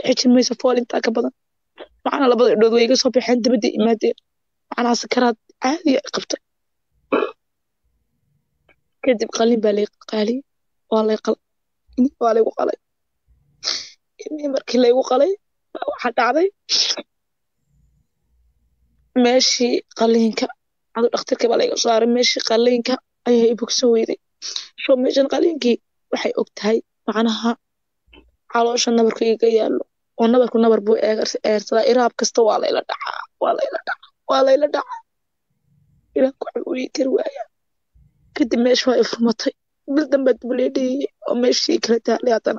xejin mayso fool intaa ka badan macnaa labada indhood way iga soo baxeen dabadda imaadeen macnaa sakaraad caadiya ay qabtay kadib qalin baa lay qaaliyey waa lay qal waa laygu qalay ilmihii markii laygu qalay baa waxaa dhacday meeshii qaliinka adu dhakhtarka baa layga saaray meeshii qaliinka ayaa i bogsan weyday sho meeshan qaliinkii waxay og tahay macnaha caloosha nabarku iga yaallo oo nabarku nabar buu eersadaa iraab kasta waa layla dhacaa waa layla dhacaa waa layla dhacaa ilaah ku cawiyi kari waaya kadib meesha waa i furmatay bil dambe dib lee dhigayay oo meeshii kala taalay haddana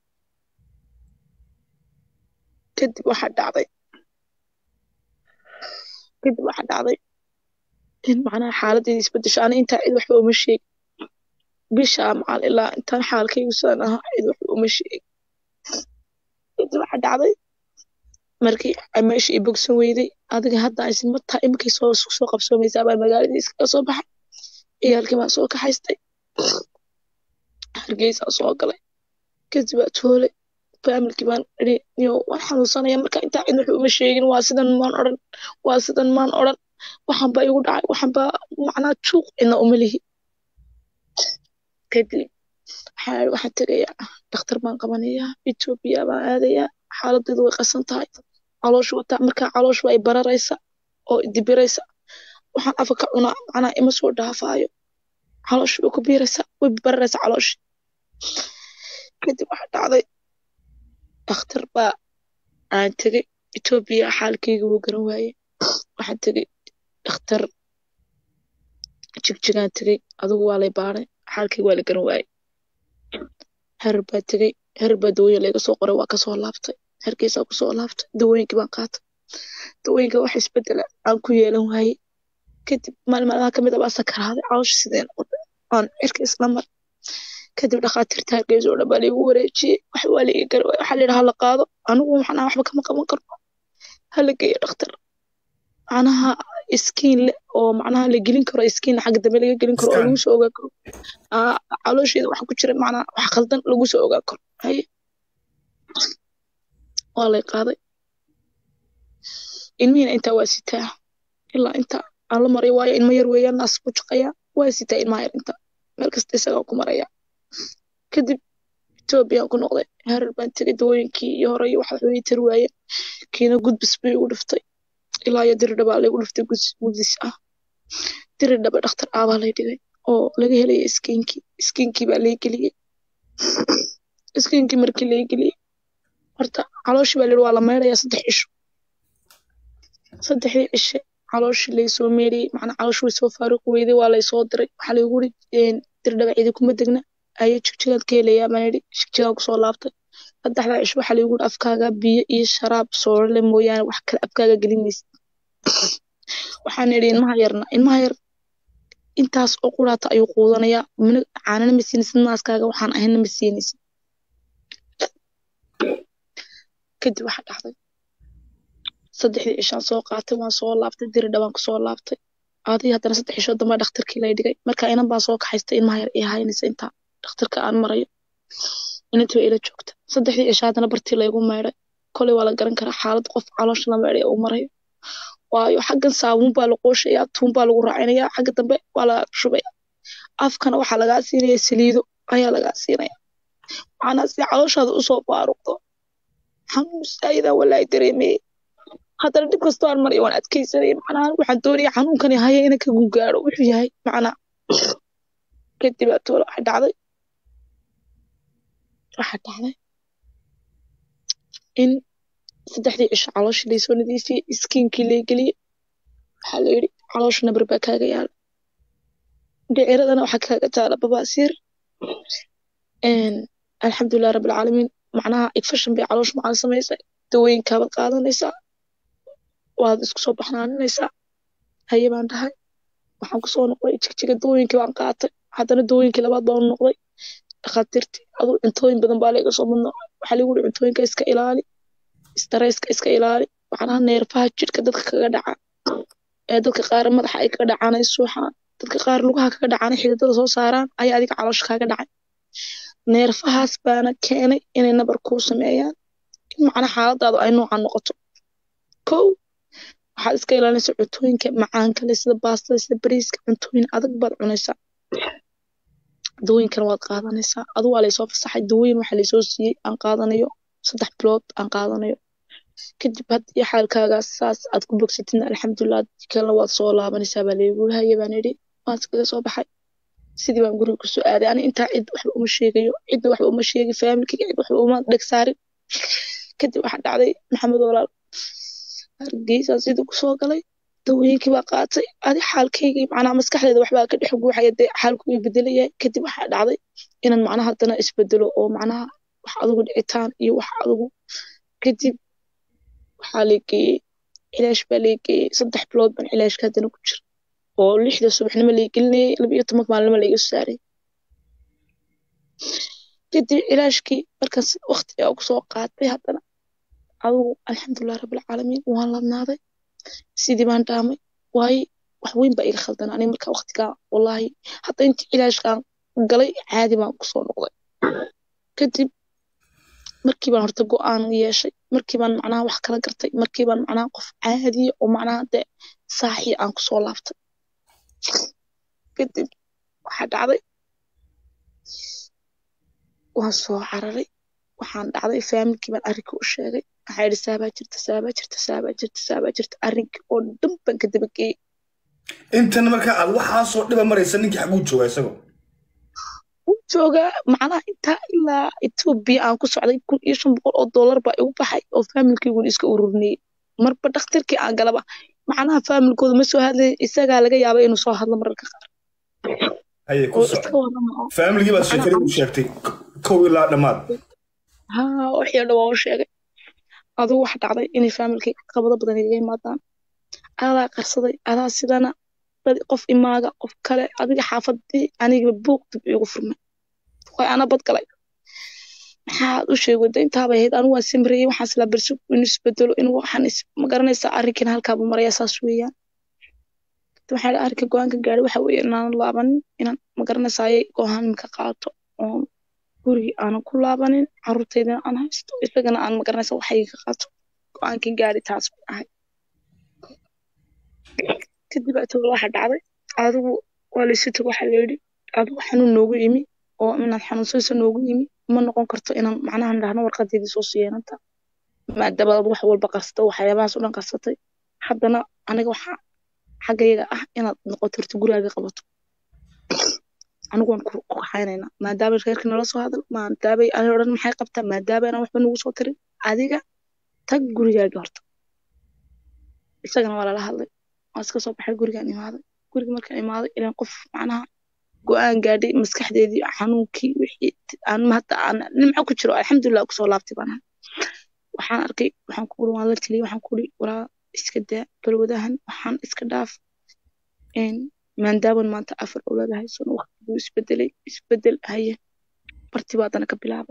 kadib waxaa dhacday kadib waxaa dhacday in macnaha xaaladeedii isbedesho ana intaa cid waxba uma sheegin bishaa macal ilaa intaan xaalkaygu sidan ahaa cid waxba uma sheegin kadib waxaa dhacday markii meesha i bogsan weyday adiga hadda aysan mataa iminkay soo soo qabsoomaysaa baa magaaladii iskaga soo baxay ciyaalkii baan soo kaxaystay hargeysaa soo galay kadib waa toolay faamilkii baan idhi yo waan xanuunsanaya marka intaa cid wuxuu uma sheegin waa sidan maan odhan waa sidan maan odhan waxaan baa igu dhacay waxaan baa macnaa juuq cidna uma lihi kadib waxaa idhi waxaan tegayaa dhakhtar baan qabanayaa etoobiya baan aadayaa xaaladeedu way qasan tahay calooshu wataa markaa calooshu waa i bararaysa oo dibiraysa waxaan afa ka cunaa macnaa ima soo dhaafaayo calooshu way ku biiraysa way bararaysa calooshi kadib waxaa dhacday dhakhtar baa aan tegey etoobiya xaalkayga wuu garan waaye waxaan tegey dhakhtar jigjigaan tegey adigu waa lay baaray xaalkayga waa la garan waaye herer baa tegey herer baa dawooyin layga soo qoray waa kasoo laabtay herkeysaa kusoo laabtay dawooyinkii baan qaatay dawooyinka wax isbedela aan ku yeelan waaye kadib maalin maalmaha kamid a baa sakaraaday caloosha sideen aan cirka isla mar kadib dhakhaatiirta hargeysa oo dhan baa laigu wareejiyey wax waa laiga gara waay waxaa layidhi hala qaado anigu maxnaa waxba kama qaban karno hala geeyo dhakhtar macnaha iskiin le oo macnaha la gelin karo iskiin xagga dambe laga gelin karo oo lagu soo ogaan karo caloosheeda waxa ku jira macnaha wax khaldan lagu soo ogaan karo haye waa lay qaaday ilmihiina intaa waa sitaa ilaa inta aan la maray waayo ilmo yar weeyaan naas ku jaqayaa waa sitaa ilmaha yar inta meel kasta isagaa ku maraya kadib etoobiyaan ku noqday herer baan tegay dawooyinkii iyo hore iyo waxa way tari waayeen kiina gudbis bay igu dhiftay ilaa iyo diridhabaa laygu dhiftay gudbis ah diridhaba dhakhtar aabaa lay dhigay oo laga helaya iskiinkii iskiinkii baa lay geliyey iskiinkii markii lay geliyey horta calooshii baa layidhi waa la meydhayaa saddex cisho saddexdii cishe calooshii laysoo meedhiyey macnaa calooshii way soo faaruqi weyday waa laysoo diray waxaa laygu yidhi dirdhaba cidi kuma degna ayaa jigjigaad ka helayaa baan yidhi jigjigaan kusoo laabtay saddexdaa cisho waxaa laygu yidhi afkaaga biyo iyo sharaab soorale mooyaane wax kale afkaaga gelin maysid waxaan idhi ilmaha yarna ilmaha yar intaas oo quraata ayuu quudanayaa mina caanana ma siinaysid naaskaaga waxaan ahayna ma siinaysid kadib waxaa dhacday saddexdii cishaan soo qaatay waan soo laabtay diri dhawaan kusoo laabtay adii haddana saddex cisho dambe dhakhtarkii lay dhigay marka inan baan soo kaxaystay ilmaha yar ii haynaysa intaa dhakhtarka aan marayo inantii waa ila joogta saddexdii cisho haddana bartii laygu meydhay koley waa la garan karaa xaalad qof caloosha la meydhay uu marayo waayo xaggan saabuun baa la qooshayaa tuun baa lagu raacinayaa xagga dambe waa la shubaya afkana waxaa lagaa siinaya saliido ayaa lagaa siinaya macnaa si calooshaada usoo faaruqdo xanuun saayidaa walaahi dareemeye haddana dhib kastoo aan marayo waan adkeysanaya macnaa waxaan doonaya xanuunkani haya ina ka gugaaro wuxuu yahay macnaa kadib atoole waxa dhacday waxa dhacday in saddexdii cisho calooshii laysoo nadiifiyey iskiinkii lay geliyey waxaa la yidhi caloosha nabar baa kaaga yaala dhiciradana waxaa kaaga taala babaasiir alxamdulilah rabbilcaalamiin macnaha igfashan bay caloosha macal samaysay dawooyinkaabaad qaadanaysaa waad isku soo baxnaaninaysaa haye baan dhahay waxaan kusoo noqday jigjiga dawooyinkii baan qaatay haddana dawooyinkii labaad baan noqday dhakhaatiirtii aduu cuntooyin badan baa layga soo madnoocay waxaa lagu yidhi cuntooyinka iska ilaali stareyska iska ilaali macnaha neerfaha jidhka dadka kaga dhaca ee dadka qaar madaxa ay kaga dhacaan ay suuxaan dadka qaar lugaha kaga dhacaan ay xididada soo saaraan ayaa adiga caloosha kaaga dhacay neerfahaas baana keenay inay nabar kuu sameeyaan macnaa xaaladaadu ay noocan noqoto kow waxaad iska ilaalinaysaa cuntooyinka macaanka leh sida baastada sida bariiska cuntooyin adag baad cunaysaa dawooyinkana waad qaadanaysaa adu waa laysoo fasaxay dawooyin waxaa laysoo siiyey aan qaadanayo saddex bilood aan qaadanayo kadib haddii xaalkaagaas saas aad ku bogsatidna alxamdulilah kalena waad soo laabanaysaa baa laygu haya baan idhi waan iskaga soo baxay sidii baan guriga kusoo aaday ani intaa cid waxba uma sheegayo cidna waxba uma sheegi faamilkayga cid waxba uma dheg saarin kadib waxaa dhacday maxamed walaal hargeysaan sidii kusoo galay dawooyinkii baa qaatay adi xaalkaygii macnaha maskaxdeeda waxbaa ka dhex guuxaya dee xaalku way bedelayahay kadib waxaa dhacday inaan macnaha haddana isbedelo oo macnaha wax adigu dhicitaan iyo wax adigu kadib waxaa la geeyey cilaash baa la geeyey saddex bilood baan cilaashka haddana ku jira oo lixda subaxnimo la gelinayay laba iyo tobanka maalinimo la iga saaray kadib cilaashkii markaas waqti aa kusoo qaatay haddana adigu alxamdulilah rabbilcaalamiin waan labnaaday sidii baan dhaamay waayo wax weyn baa iga khaldan aniga markaa waqtigaa wallaahi hadda intii cilaashkaan galay caadi baan kusoo noqday kadib markii baan horta go-aan yeeshay markii baan macnaha wax kala gartay markii baan macnaha qof caadiya oo macnaha dee saaxii aan kusoo laabtay kadib waxaa dhacday waan soo cararay waxaan dhacday faamilkii baan arrinka u sheegay waxaa yidhi saabaa jirta saabaa jirta saabaa jirta saabaa jirta arrinkii oo dhan baan ka dabageeyey intana markaa aad waxaasoo dhiba maraysa ninkii xaguu jooga isagoo wuu joogaa macnaha intaa ilaa etoobiya aan ku socday kun iyo shan boqol oo dollar baa igu baxay oo faamilkayguna iska ururinayay marba dhakhtarkii aan galaba macnaha faamilkooda ma soo hadlay isagaa laga yaabay inuu soo hadlo mararka qaar haye ku oo soco iska warrama oo faamiligii baad macnaha sheekadii u sheegtay k- kow ilaa dhammaad haa wixii oo dhan waan u sheegay adigu waxa dhacday inay faamilkay caqabado badan igaga yimaadaan adaa qarsaday adaa sidana dad qof imaaga qof kale adiga xaafadii aniga buuq dib iigu furmay way ana badgalay maxaad u sheegwada intaabay ahayd anigu waan samreeyey waxaan islaa berso inuu isbedelo inuu waxaan is ma garanaysaa arrinkan halkaabuu maraya saas weeyaan waxaa dha arrinka go-aanka gaadhay waxa weeye inaanan laabanin inaan ma garanaysaaye go-aan imika qaato oon gurigii aanan ku laabanin caruurtaydana aan haysto isagana aan ma garanaysa waxayga ka qaato go-aankan gaadhay taas bay ahayd kadib atoola waxa dhacday adigu waa laysu tago waxaa layidhi adigu xanuun noogu yimi oo inaad xanuunsanayso noogu yimi ma noqon karto inaan macnaha dhahno warqadeedii soo siiyeenanta maadaama aad wax walba qarsato waxyaabahaas oo dhan qarsatay haddana aniga waxaa xaggayaga ah inaad noqoto horta gurigaaga qabato anigu waan ku ku kaxaynaynaa maadaama reerka nala soo hadal maadaamay ani odhan maxay qabtaa maadaama inaan waxba nagu soo tirin adiga tag gurigaaga horta isagana waa lala hadlay waan iska soo baxay gurigaan imaaday guriga markaan imaaday ilaan qof macnaha go-aan gaadhay maskaxdeedii xanuunkii wixii aan hadda aan nimco ku jiro alxamdulilah kusoo laabtay baan ahay waxaan arkay waxaan ku uri waan la taliyey waxaan ku uri walaa iska daa balwadahan waxaan iska dhaaf een maandaaban maanta afar awlaad haysan waqtiguu isbedelay isbedel haye barti baa haddana ka bilaabay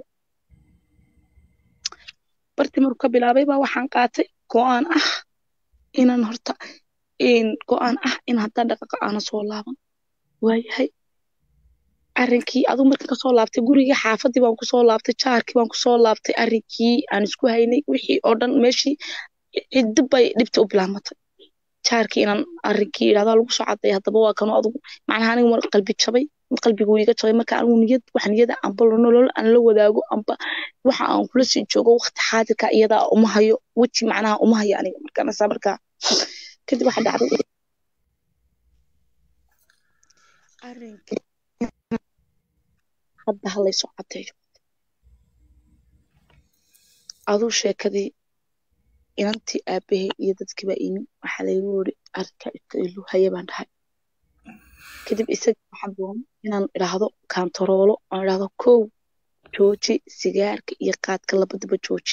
barti markuu ka bilaabay baa waxaan qaatay go-aan ah inaan horta een go-aan ah in haddaan dhaqaqa aana soo laaban waayahay arrinkii adigu markaan kasoo laabtay gurigii xaafadii baan kusoo laabtay jaarkii baan kusoo laabtay arrinkii aan isku haynay wixii oo dhan meeshii ciddi bay dhibta u bilaamatay jaarkii inaan arrinkii idhahdaa lagu soo caday haddaba waa kanu adigu macnaha aniga mar qalbi jabay qalbigu iga jabay marka anigu niyad wax niyada amba nolol aan la wadaago amba waxa aan kula sii joogo waqti xaadirka iyadaa uma hayo weji macnaha uma hayo aniga markaanasa markaa kadib waxa dhacday arrinkii hadda ha laysoo cadeeyo aduu sheekadii inantii aabahey iyo dadkii baa imi waxaa laygu yiri arrinkaa iska ilu haye baan dhahay kadib isaga waxaan doonay inaan idhaahdo kaantaroolo aan idhaahdo kow jooji sigaarka iyo qaadka labadaba jooji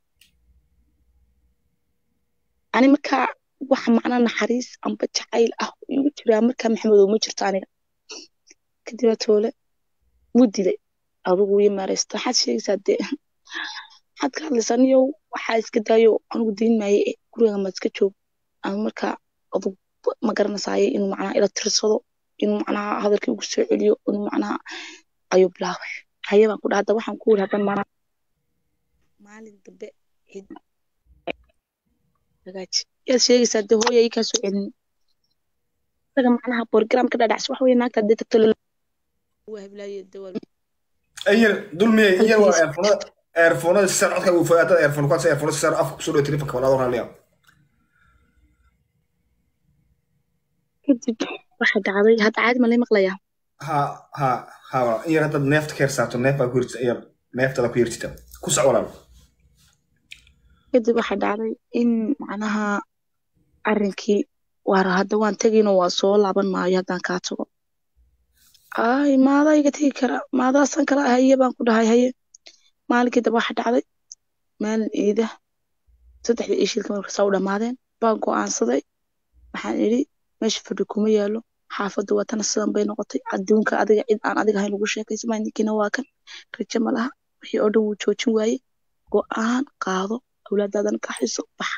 ani markaa wax macnaa naxariis amba jacayl ah oo igu jiraa markaa maxamedow ma jirto aniga kadib toole wuu dilay adigu ii maaraysta waxaad sheegaysaa dee waxaad ka hadlaysaa niyow waxaa iska daayo anigu dayn maaye eh, guriga maad iska joog ama markaa adug ma garanaysaye inuu macnaha ila tirsado inuu macnaha hadalkii ugu soo celiyo inuu macnaha ayuu bilaabay haye baan ku dhaha hadda waxaan ku wiri haddan maana maalin dambe hagaaji yaad sheegaysaa dee hooya ii kaa soo celin isaga macnaha program ka dhadhacs waxa weye naagta haddii tagto waa heblaaye dee waa ayar dulmiye iyar waa eerfonada eerfonada sisar codka uu fogaa dad eerfon kuwaas eerfonada sisar afka kusoo dhawo telefonka walaado raaliya kadib waxa dhacday hadda caadi ma lay maqlayaa ha ha ha walaal iyar haddaad neefta ka hersaato neef baa ku hirtita iyar neeftada ku hirtita ku soc walaal kadib waxa dhacday in macnaha arrinkii waar hadda waan tegino waa soo laaban maayo haddaan kaa tago ay maadaa iga tegi kara maadaasan kala haye baan ku dhahay haye maalinkii daba waxa dhacday maalin ciida saddexda ishiilka marka saa u dhammaadeen baan go'aansaday waxaan idhi meesha fadhi kuma yaalo xaafaddu watana sidan bay noqotay adduunka adiga cid aan adiga ahayn lagu sheekaysamay ninkiina waa kan rajo ma laha wixii oo dhan wuu joojin waaye go'aan qaado awlaadaadana ka xiso bax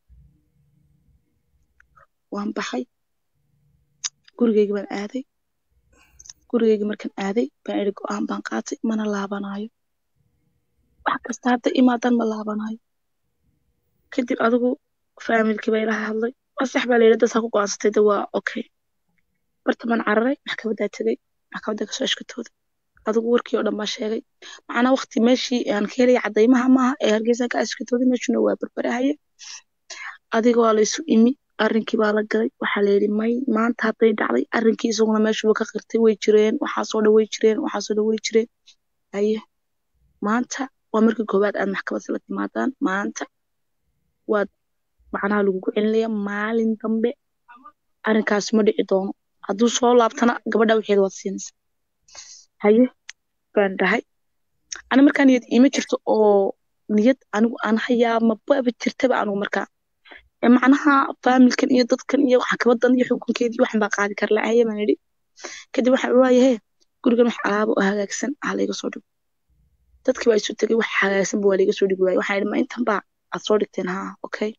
waan baxay gurigeyga baan aaday gurigeyga markaan aaday baan idhi go'aan baan qaatay mana laabanaayo wax kasta hadda imaadan ma laabanaayo kadib adigu faamilkii baa ilaha hadlay waa sax baa layidhi dadsaa ku go'aansatay de waa okay bartamaan cararay maxkamaddaa tegay maxkamadda kasoo ashkatooday adigu warkii oo dhan baa sheegay macnaa waqti meeshii aan ka helaya caddaymaha maaha ee hargeysa ka ashkatooday meeshuna waa barbarahaye adiga waa laysu imi arrinkii baa la galay waxaa layidhi may maanta hadday dhacday arrinkii isaguna meeshuba ka qirtay way jireen waxaasoo dhan way jireen waxaasoo dhan way jireen haye maanta waa markii koowaad aad maxkamadda la timaadaan maanta waad macnaha lagugu celinaya maalin dambe arrinkaasi ma dhici doono hadduu soo laabtana gabadha wixeeda waad siinaysa haye baan dhahay ani markaa niyad iima jirto oo niyad anigu aan hayaa mababa jirtaba anigu markaa ee macnaha faamilkan iyo dadkan iyo xakabadan iyo xukunkeedii waxan baa qaadi kara lahaye baan idhi kadib waxaan waayahe gurigan wax alaaba oo hagaagsan ah layga soo dhigo dadkii baa isu tegay wax hagaagsanba waa layga soo dhigi waaye waxaan idhi ma intan baa aad soo dhigteen haa okay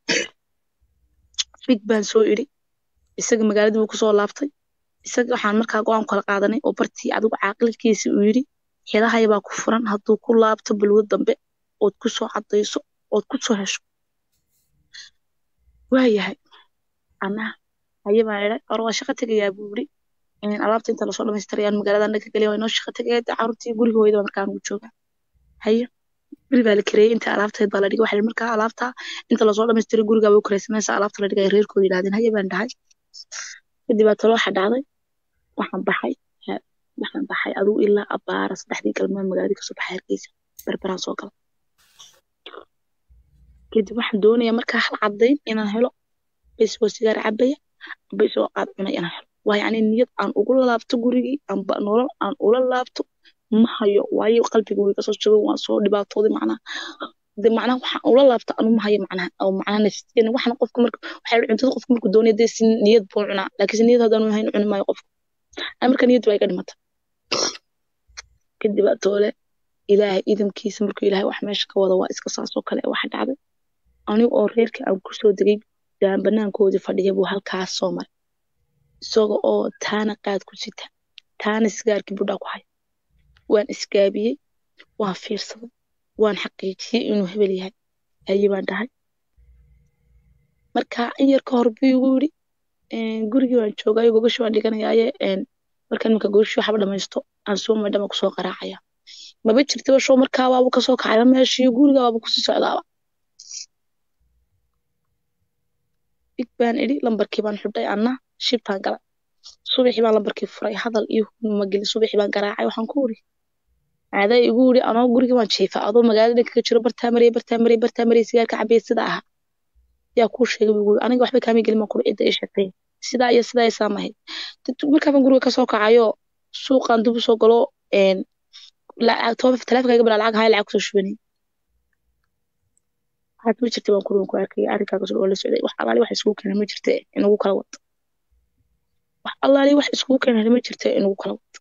fig baan soo idhi isaga magaaladii buu kusoo laabtay isaga waxaan markaa go-aan kala qaadanay oo bartii adigu caaqilkiisa uu yidhi xidahaya baa ku furan hadduu ku laabto balwo dambe ood ku soo caddayso ood ku soo hesho waayahay anaa haye baan idhay or waa shaqo tegayaa buu yidhi alaabta inta lasoo dhamaystirayaan magaalada naga geliya waa inoo shaqo tegaya dee carruurtii guriga hooyada baa markaa ugu joogaa haye guri baa la kareeyey inta alaabteed baa la dhigay waxaa markaa alaabta inta lasoo dhamaystiray gurigaa way u karaysanaysa alaabta la dhigay reerkooda yidhahdeen haye baan dhahay kadib baa talo waxa dhacday waxaan baxay waxaan baxay adigu ilaa abaara saddexdii galmood magaaladii kasoo baxay hargeysa berberaan soo gala kadib waxaan doonayaa markaa hal caddayn inaan helo baysoo sigaar cabaya baysoo qaad cunay inaan helo waayo ani niyad aan ugu laabto gurigii amba nolol aan ula laabto ma hayo waayo qalbiga way kasoo jabay waan soo dhibaatooday macnaha de macnaha waxaan ula laabta anu ma hayo macnaha oo macnaha nafsiyan waxna qofka marka waxay cuntada qofka markuu doonaya dee si niyad buu cunaa laakiin si niyad haddaan hayn cuni maayo qofka ani marka niyad waa iga dhimata kadib toole ilaahay idamkiisa markuu ilaahay wax meesha ka wada waa iska saasoo kale waxa dhacday aniga oo reerka aan kusoo degay daan banaankoodii fadhiya buu halkaas soo maray isaga oo taana qaad ku sita taana sigaarkii budhaa ku haya waan isgaabiyey waan fiirsaday waan xaqiijiyey inuu hebel yahay haye baan dhahay marka in yar ka hor buu igu yidhi gurigii waan joogayo gogashi waan dhiganayaaye markaan iminka gogashi waxba dhamaysto aan soo maydhama kusoo qaraacaya maba jirtaba show markaa waaba kasoo kacayba meeshii guriga waaba kusii socdaaba ig baan idhi lambarkii baan xidhay anna shibtaan galay subaxii baan lambarkii furay hadal iyo mageli subaxii baan garaacay waxaan ku uri aadaa igu yidhi anoo guriga waan jiifa adoo magaalada dhankaga jiro bartaa maraya bartaa maraya bartaa maraya sigaarka cabaya sida aha yaa kuu sheegay buu yidhi aniga waxba kaama gelin baan kuri cidda ii sheegtay sidaa iyo sidaa isaa mahayd markaa baan guriga kasoo kacayo suuqaan dib usoo galo taleefonkayga balaa lacag haya lacag kusoo shubanay waxaad ma jirta baan kuri waan ku arkay arrinkaagas oo la socday wax alaali wax iskugu keena ma jirta inagu kala wad wax allaali wax iskugu keena ma jirta inagu kala wad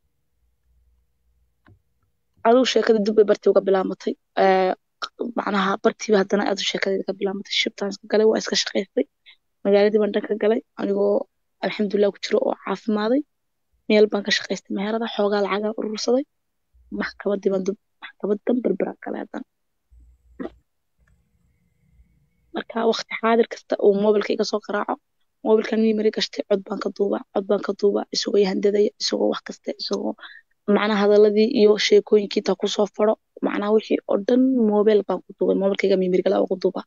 adigu sheekada dib bay bartii uga bilaamatay macnaha bartiiba haddana aad sheekadeeda ka bilaamatay shibtaan iska galay waa iska shaqaystay magaaladii baan dhanka galay anigoo alxamdulilah ku jiro oo caafimaaday meel baan ka shaqaystay meherada xoogaa lacagaan urursaday maxkamadii baan maxkamadan berberaan galay haddana marka waqti xaadir kasta uu moobilka iga soo qaraaco moobilkan mimari gashtay cod baan ka duubaa cod baan ka duubaa isagoo yahandadaya isagoo wax kasta isagoo macnaha hadaladii iyo sheekooyinkii intaa kusoo faro macnaha wixii oo dhan moobil baan ku duubay moobilkayga mimariga laa ku duubaa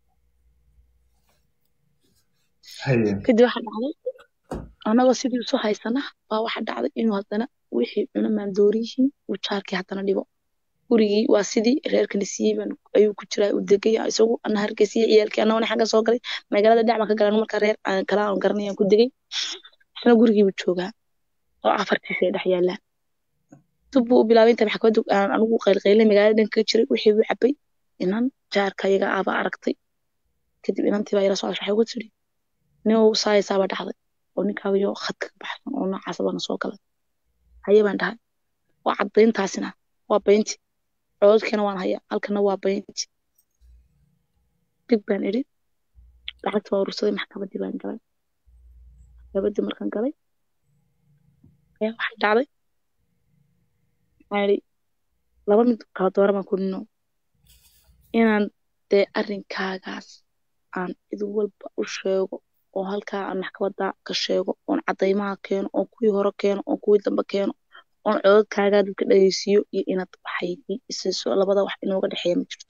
haye kadib waxaa dhacday anagoo sidii isu haysana baa waxaa dhacday inuu haddana wixii cuna maandooriyihiin uu jaarkii haddana dhibo gurigii waa sidii reerkani siiyey baan ayuu ku jiraa uu degay isagu ana hargeysiya ciyaalkii anagona xagga soo galay magaalada dhinac baan ka galan marka reer aan kala aan garanay aan ku degay isna gurigii buu joogaa oo afartiisa ay dhex yaalaan dib buu u bilaabay inta maxkamadu aan anigu qaylqaylay magaalada dhanka ka jiray wixii buu cabay inan jaarka iyaga aaba aragtay kadib inantii baa ila soo waxay ugu tiri nin saaysaaba dhacday oo ninkaayo khadka ka baxsan oo noocaas bana soo galay haye baan dhahay waa caddayntaasina waa baynti cododkiina waan hayaa halkana waa baynti dib baan idhi lacagta waa urursaday maxkamaddii baan galay maxkamaddii markaan galay ayaa waxaa dhacday waxaan idhi laba mid kala doora baan ku nino inaan dee arrinkaagaas aan cid walba u sheego oo halkaa aan maxkamadda ka sheego oon caddaymaha keeno oon kuwii hore keeno oon kuwii dambe keeno oon cododkaagaa dadka dhageysiiyo iyo inaad waxaydii isiiso labada wax inooga dhexeeya ma jirto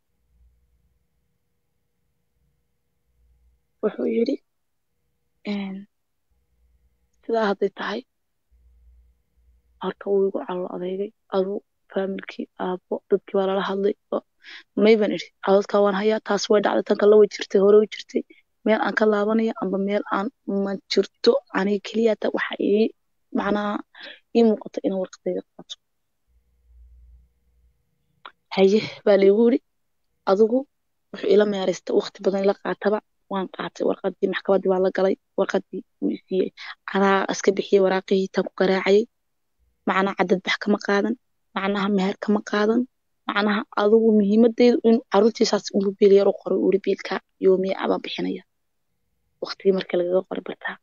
wuxuu yidhi sidaa hadday tahay horta wuu igu calo adeegay aduu faamilkii aabbo dadkii baa lala hadlay may baan idhi cododkaa waan hayaa taas way dhacday tan kale way jirtay hore way jirtay meel aan ka laabanaya amba meel aan ma jirto aniga keliyata waxa ii macnaha ii muuqata inaan warqadayga qaato haye baa laygu yidhi adigu wuxuu ila meeraystay waqti badan ila qaataba waan qaatay warqadii maxkamaddii baa la galay warqadii wuu isiiyey anaa iska bixiyey waraaqihii tan ku garaacayay macnaha cadad bax kama qaadan macnaha meher kama qaadan macnaha adigu muhiimadeydu in caruurtiisaas inuu biil yar u qoray uri biilka yoomiya abaan bixinaya waqtigii marka lagaga qoray bartaa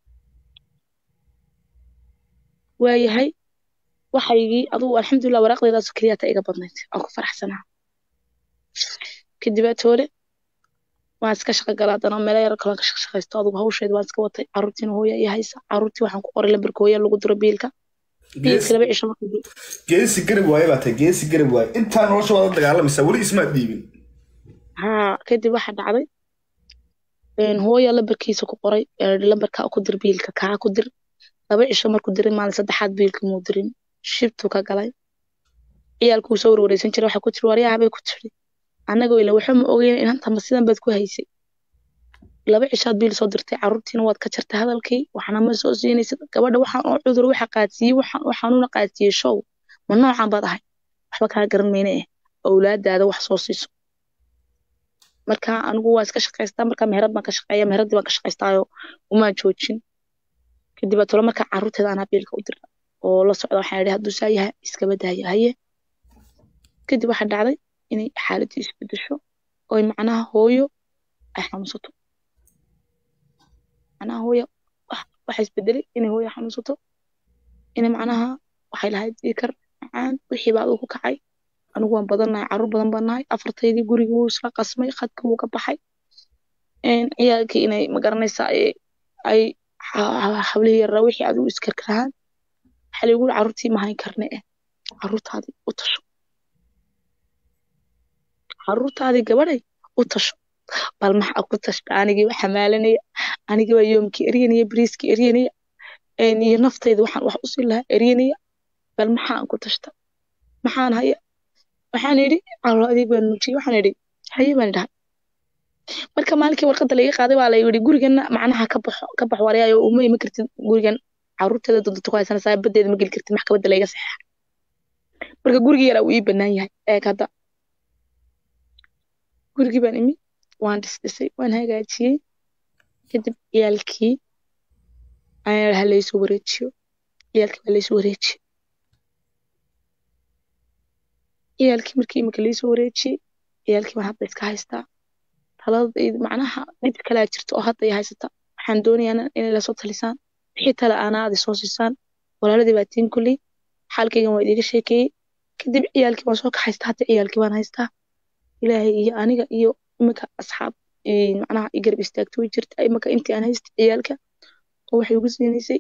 waayahay waxaygii adugu alxamdulilah waraaqdeedaas keliyaata iga badnayd aan ku faraxsanaa kadibaatoole waan iska shaqo galaa haddana meelo yar kalan ka shaqaysto adugu hawsheeda waan iska watay caruurtiina hooya iyo haysa caruurtii waxaan ku qoray lambarka hooya lagu diro biilka biilka laba cisho marka geesi garab waaye baa tahay geesi garab waaye intaa nolosha waad la dagaalamaysaa weli ismaad dhiibin haa kadib waxaa dhacday hooya lambarkiisa ku qoray lambarka ku dir biilka kaa ku dir laba cisho markuu diray maalin saddexaad biilka muu dirin shibtuu ka galay ciyaalkuu soo warwareysan jiray waxay ku tiri waryaha bay ku tiri annagoo ila waxba ma ogeyn inantama sidan baad ku haysay laba cishaad biil soo dirtay caruurtiina waad ka jartay hadalkii waxna ma soo siinaysid gabadha waxaan oo cudur waxa qaadsiiyey waxaanuuna qaadsiiyey show ma noocan baad ahay waxba kaa garan mayne eh owlaadaada wax soo siiso marka anigu waa iska shaqaystaa marka meherad baan ka shaqeeya meheraddii baan ka shaqaystaayo umaan joojin kadib baa tolo marka caruurteeda anaa biilka u dirta oo la socda waxaan idhi hadduu saa yahay iskaba daaya haye kadib waxaa dhacday inay xaaladii isbedesho oy macnaha hooyo ay xanuunsato macnaha hooyo waxa isbedelay inay hooyo xanuunsato inay macnaha waxay lahayd diikar macaan wixii baa ku kacay anigu waan badannahay carruur badan baan nahay afartaydii gurigii wuu isla qasmay khadka wuu ka baxay ciyaalkii inay magaranaysaa ay hablihii yarraa wixii adigu iskarkarahaan waxaa laygu yiri carruurtii ma hayn karne eh carruurtaadii u tasho carruurtaadii gabadhay u tasho bal maxaa ku tashta anigii waa xamaalanaya anigii waa yoomkii eryanaya bariiskii eryanaya iyo naftayda waxaan wax usii lahaa eryanaya bal maxaan ku tashta maxaan haya waxaan idhi calo adeeg baan muujiyey waxaan idhi haye baan idhahay marka maalinkii warqadda laga qaaday waa la yidhi gurigana macnaha ka baxo ka bax warayaayo uma iman kartid gurigan carruurteeda dodonta ku haysanaysaa badeeda ma geli kartid maxkamadda layga saxeexa marka gurigii yaraa uu ii bannaan yahay eeg hadda gurigii baan imi waan dhisdhisay waan hagaajiyey kadib ciyaalkii ayaa ha laysu wareejiyo ciyaalkii baa laysu wareejiyey ciyaalkii markii imika laysu wareejiyey ciyaalkii baan hadda iska haystaa taladayda macnaha dhib kalaa jirta oo hadda ay haysata waxaan doonayaa inay lasoo talisaan wixii tale aanaadi soo siisaan walaaladii baa tiin kulley xaalkaygan waa idiga sheekeeyey kadib ciyaalkii waan soo kaxaystaa hadda ciyaalkii baan haystaa ilaahay iyo aniga iyo iminka asxaab macnaha i garab istaagto way jirta imaka intii aan haysta ciyaalka oo waxay ugu siinaysay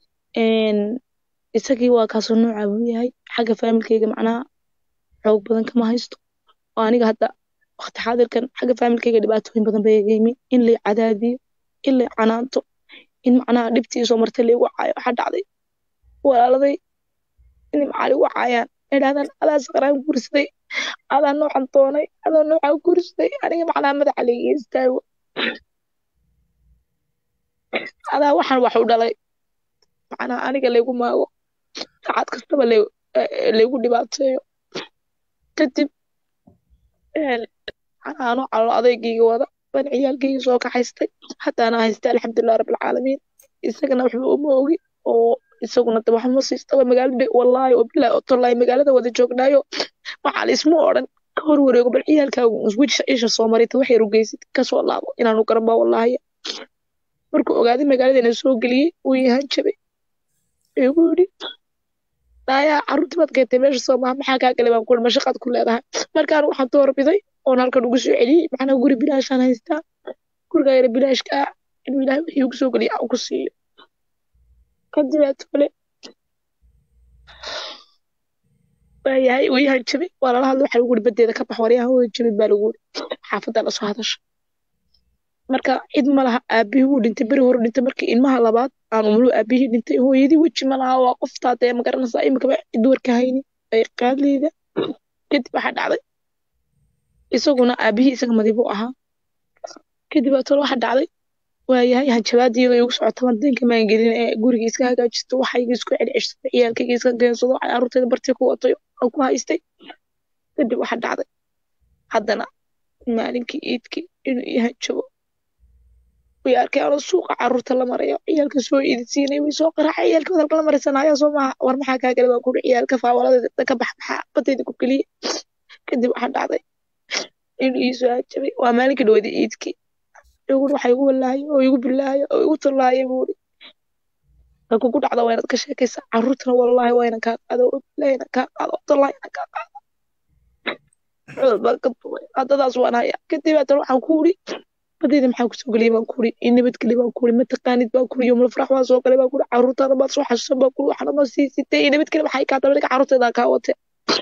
isagii waa kaasoo nooca buu yahay xagga faamilkeyga macnaha xoog badan kama haysto oo aniga hadda waqti xaadirkan xagga faamilkeyga dhibaatooyin badan bay iga yimi in lay cadaadiyo in lay canaanto in macnaha dhibtii soo martay laygu caayo waxaa dhacday walaaladay inay macaali ugu caayaan idhahdaan adaa saqraan guursaday adaa noocan doonay adaa noocaa guursaday aniga macnaha madaxa layga istaago adaa waxaan wax u dhalay macnaha aniga laygu maago saacad kastaba laygu dhibaateeyo kadib macnaha anoo calool adeygayga wada baan ciyaalkayga soo kaxaystay haddaana haystay alxamdulilah rabbilcaalamiin isagana waxba uma ogi oo isaguna de waxma siistaba magaalada wallaahi oo bilaahi oo tollahi magaalada wada joognaayo waxaa laisma odhan ka hor wareego bal ciyaalkaagu wisha isha soo marita waxay rugeysid kasoo laabo inaanu garanba wallaahi markuu ogaaday magaaladana soo geliyey wuu yahan jabay igu yidhi daayaa carruurtii baad keentay meesha soo maha maxaa kaa galay baan kuhi mashaqaad ku leedahay markaan waxaan doorbiday oon halkan ugu soo celiyey macnaha guri bilaashaan haystaa gurigaa yara bilaashka ah inuu ilaahay wixii ugu soo geliya aan ku siiyo kadibaa tole waayahay wayahan jabay waa lala hadla waxa lagu yiri badeeda ka bax waryahan way jabay baa lagu yiri xaafadda la soo hadasha marka cid ma laha aabihii wuu dhintay beri hore dhintay markii ilmaha labaad aan umulu aabihii dhintay hooyadii weji ma laha waa qoftaa dee magaranaysaa imikaba cid warka hayni ay qaadleyda kadib waxaa dhacday isaguna aabihii isaga madibu ahaa kadib waa tole waxa dhacday waayahay hanjabaadii iyadoo igu socota wadanka maan gelin ee guriga iska hagaajisto waxayga isku celceshado ciyaalkayga iska geensado waxay carruurteeda bartii ku watay oo ku haystay kadib waxa dhacday haddana maalinkii iidkii inuu ii hanjabo way arkay anoo suuqa carruurta la marayo ciyaalka soo iidisiinay way soo qaraacay ciyaalka wadalka la maraysanaya soo maaha war maxaa kaa gala baan kuuri ciyaalka faawaladeeda ka bax maxaa badayda ku geliye kadib waxa dhacday inuu ii soo hanjabay waa maalinkii dhawada iidkii igu waxa igu walaayay oo igu bilaayay oo igu tallaayay buuri ka kugu dhacda waa inaad ka sheekaysaa carruurtana wallaahi waa inan kaa qaado oo bilaahi inan kaa qaado oo tallaahi inan kaa qaado cudud baan ka duway haddadaas waan hayaa kadib haddana waxaan ku uri badayda maxaa kusoo geliyay baan ku uri in nabadgelyo baan ku uri mataqaanid baan ku uri yomul farax baan soo galay baan ku uri carruurtaada baad soo xasuusan baan ku uri waxna ma sii sitay in nabadgelyo maxay kaa daba dhiga carruurteedaa kaa watee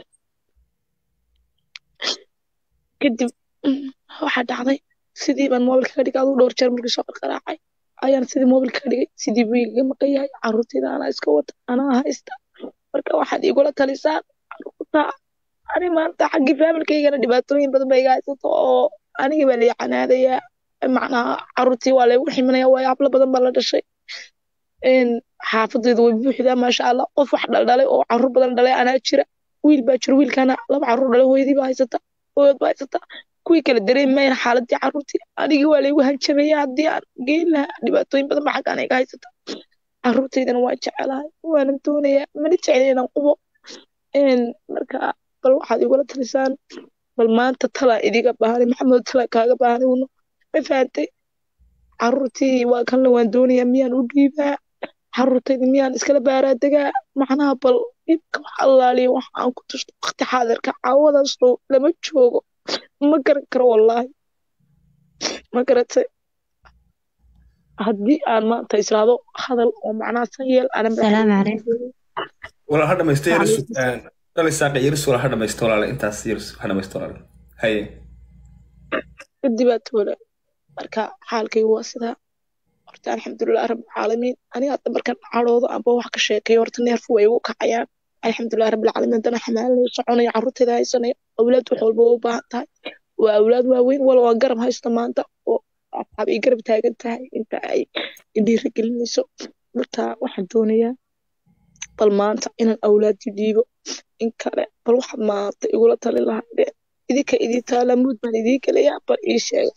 kadib waxaa dhacday sidii baan moobilka ka dhigay aduu dhowr jeer markii soo qarqaraacay ayaan sidii moobilka ka dhigay sidii buu igaga maqan yahay carruurtayda anaa iska wata anaa haysta marka waxaad igula talisaan carruurta ani maanta xaggii faamilkaygana dhibaatooyin badan ba iga haysato oo aniga baa lay canaadayaa macnaha carruurtii waa laygu ximinaya waayo hablo badan baa la dhashay xaafadayda way buuxdaa maasha allah qof wax dhaldhalay oo carruur badan dhalay anaa jira wiil baa jira wiilkana laba carruur dhalay hooyadii baa haysata hooyad baa haysata kuwii kala dareemayna xaaladii carruurtii anigii waa laygu hanjabaya haddii aan geyn lahaa dhibaatooyin badan ba xaggaan iga haysata carruurtaydana waa jecelahay waana doonayaa mana jecla inaan qubo marka bal waxaad igula talisaan bal maanta talaa idiga baahanay maxamed talaa kaaga baahanay uno ma fahantay carruurtii waa kanle waan doonayaa miyaan u dhiibaa carruurtayda miyaan iskala baaraa degaa macnaha bal dhibka wax allaaliya wax aan ku tusto waqti xaadirka caawadaasoo lama joogo ma garan karo wallaahi ma garatay haddii aan maanta israado hadal oo macnaha san yeel salaamu calaykum walaal ha dhamaysto yaris dhalay saaqi yaris walaal ha dhamaysto walaale intaas yaris ha dhamaysto walaale haye kadibaa toole marka xaalkaygu waa sidaa horta alxamdulilah rabbilcaalamiin aniga hadda markan cadhoodo amba wax ka sheekayo horta neerfu way igu kacayaan alxamdulilah rabbilcaalamiin haddana xamaalinayo soconayo carruurteeda haysanayo awlaad wax walba u baahan tahay waa awlaad waaweyn wala waan garab haysta maanta oo asxaab ay garab taagan tahay inta ay dhiirigelinayso marka waxaan doonayaa bal maanta inaan awlaadii dhiibo in kale bal waxaad maanta igula tali lahaydee idinka idii taala muud baan idii gelayaa bal ii sheega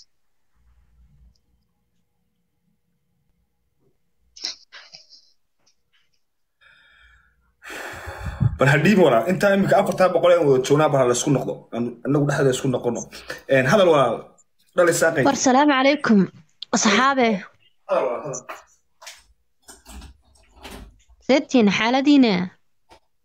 bal ha dhiibin walaal intaa iminka afartaa boqol aan wada joognaa bal ha laysku noqdo anagu dhexdeeda isku noqono hadal walaal dhalay saaqay war salaamu calaykum asxaabe seebtiin xaaladiina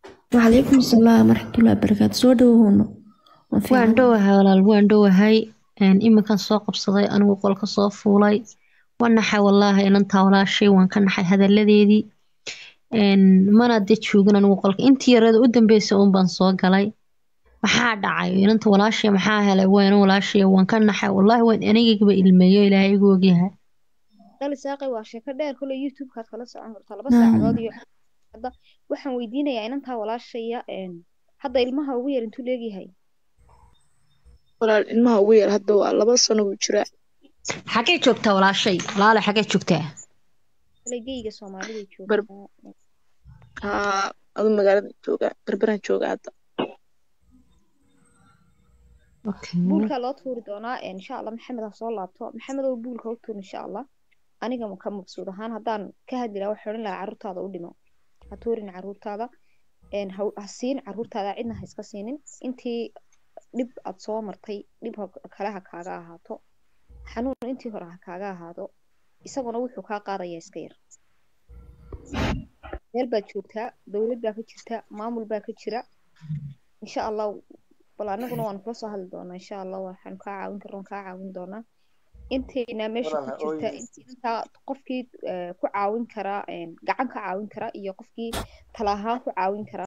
وعليكم السلام ورحمة الله وبركاته سو دhowono waan dhowahay walaal waan dhowahay een, iminkan soo qabsaday anigu qolka soo fuulay waan naxay wallaahi inantaa walaashay waan ka naxay hadalladeedii een, mana de joogin anigu qolka intii yarada u dambeysay uun baan soo galay maxaa dhacay inanta walaashay maxaa helay waan walaashay waan ka naxay wallaahi waan anigaba ilmeeyo ilaahay igu ogyahay qali saaqay waa sheeko dheer kule youtube-kaad kala socon kartaa laba Ah. saacadood iyo hadda waxaan weydiinayaa inantaa walaashaya een, hadda ilmaha ugu yar intuu leegyahay walaal ilmaha ugu yar hadda waa laba sano buu jiraa xagee joogtaa walaashay walaale xagee joogtaa kale geyga soomaalida Bar- joogtaa haa adu magaalada joogaa berberaan joogaa hadda okay. buulkaa loo tuuri doonaa een, insha allah maxamed ha soo laabto maxamed oo buulka u tuur insha allah aniga ka maqsuud ahaan haddaan ka hadli lahaa waxaan odhan lahaa carruurtaada u dhimo ha tuurin carruurtaada een, ha ha siin carruurtaada cidna ha iska siinin intii dhib aad soo martay dhib ha- kale ha kaaga ahaato xanuun intii hore ha kaaga ahaado isaguna wuxuu kaa qaadayaa iska yar meel baad joogtaa dowlad baa ka jirta maamul baa ka jira insha allah bal anaguna waan kula soo hadli doonaa insha allah waxaan kaa caawin karna waan kaa caawin doonaa intayna meesha ku Walaal, jirta ooy. intii intaa qofkii eh, ku caawin karaa een, gacan ka caawin kara iyo qofkii tala ahaan ku caawin kara